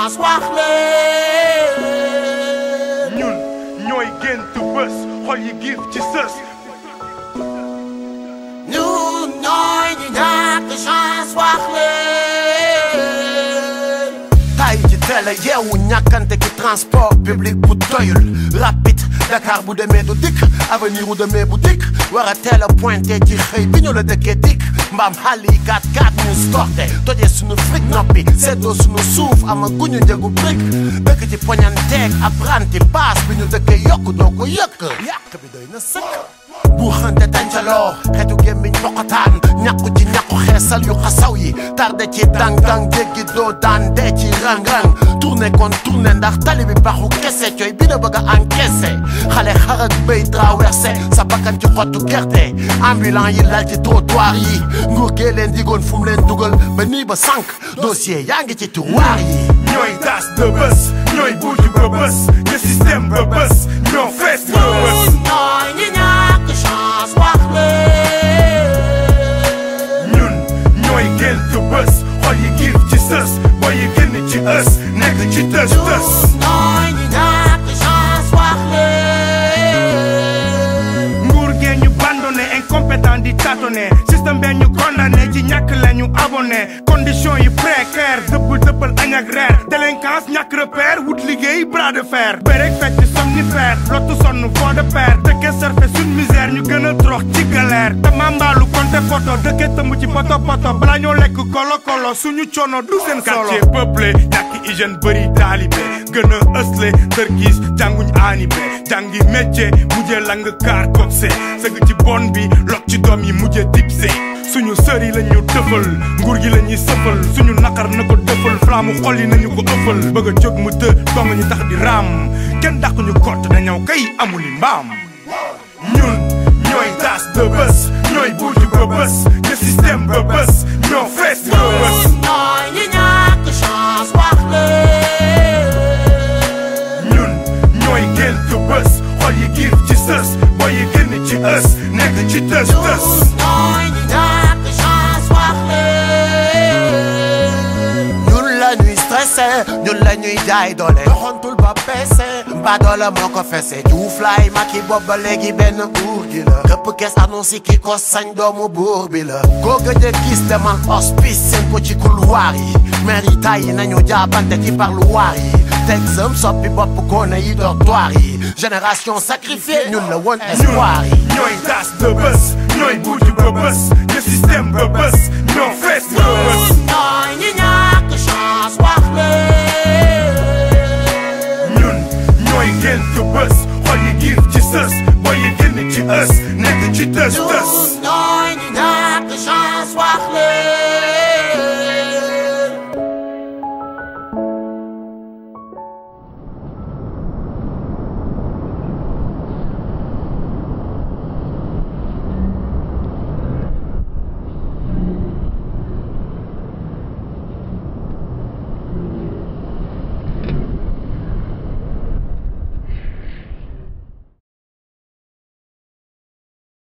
chance wax leen ñun ñooy gént bés xol yi giif ci sës ñun ñooy ñi ñàkk chance wax leen tay ci télé yeewu ñàkkante ki transport public bu doyul rapide Dakar bu demee du dikk avenir bu demee bu dikk war a teel a pointé ci xëy bi ñu la dëkkee dikk mbaam xàll yi kat kat ñu skorte tojee suñu fric noppi seddoo suñu suuf ama guñu njëgu brique dëkk ci poñanteeg apprenti paas bi ñu dëkkee yokk doo ko yëkk yàq bi doy na sëkk bu xante tàncaloo xetu gémmiñ poqotaan ñàkku ci ñàkku xeesal yu xasaw yi tarde ci dang-dang jéggi doo daan dee ci rang-rang tourné kon tourné ndax tali bi baxu kese coy bi na bëgg a encaissé xale xarak béy traversé sa bakkan ci xottu gerte ambulant yi lal ci trottoir yi nguur gee leen digoon fu mu leen dugal ba nii ba sànq dossier yaa ngi ci tiroir yi ñooy tas de bés ñooy buuju ba bés ñu système ba bés ñoo fees ba bés ñun ñooy ñi ñàkk chance wax leen ñun ñooy gént bés xol yi giif ci sës boy yi génn ci ës nekk ci tës tës ñooy ñi ñàkk chance wax leen nguur gee ñu bandone incompétent di tâtonné système bee ñu condamné ci ñàkk la ñu abonné condition yi précaire dëbb dëbbal añ ak reer délinquance ñàkk repère wut liggéey bras de fer bérek fecc somnifère lottu sonn fond de père dëkke surfe suñ misère ñu gën a trox ci galère te mambaalu konte poto dëkke tëmb ci poto poto bala ñoo lekk kolo kolo suñu coono du seen solo quartier peuplé ñàkk hygiène bëri taalibe gën a ësle tërkiis jànguñ aanibé jàngi métier mujjee lang kaar coxé sëgg ci bon bi lok ci doom yi mujjee dipsé suñu sër yi la ñu tëfal nguur gi la ñuy sëfal suñu naqar na ko dëfal flaamu xol yi nañu ko ëffal bëgg a jóg mu të dong ñu tax di raam kenn dàq ñu kott dañoo kay amuli mbaam ñun ñooy tas de bés ñooy buuju ba bés ñu système ba bés ñoo fees ba bés ñun ñooy ñi ñàkk chance wax leen ñun ñooy gént bés xol yi giif ci sës boy yi génn ci ës nekk ci tës tës ñun ñooy ñi ñàkk chance wax leen ñun la ñuy stressé ñun la ñuy jaay doole doxantul ba peese mbaa doole moo ko fese juuf laay maki bopp ba léegi benn buur gi la këpp kees annonce ki ko sañ doomu buur bi la koo gëj a gis demal hospice seen ko ci couloir yi maire yi tay yi nañu jaabante ci parloir yi teg sëm soppi bopp koone yi dortoir yi génération sacrifiée ñun la woon espoir yi ñooy tas de bés ñooy buuju ba bés ñu système ba bés ñoo fees ba bés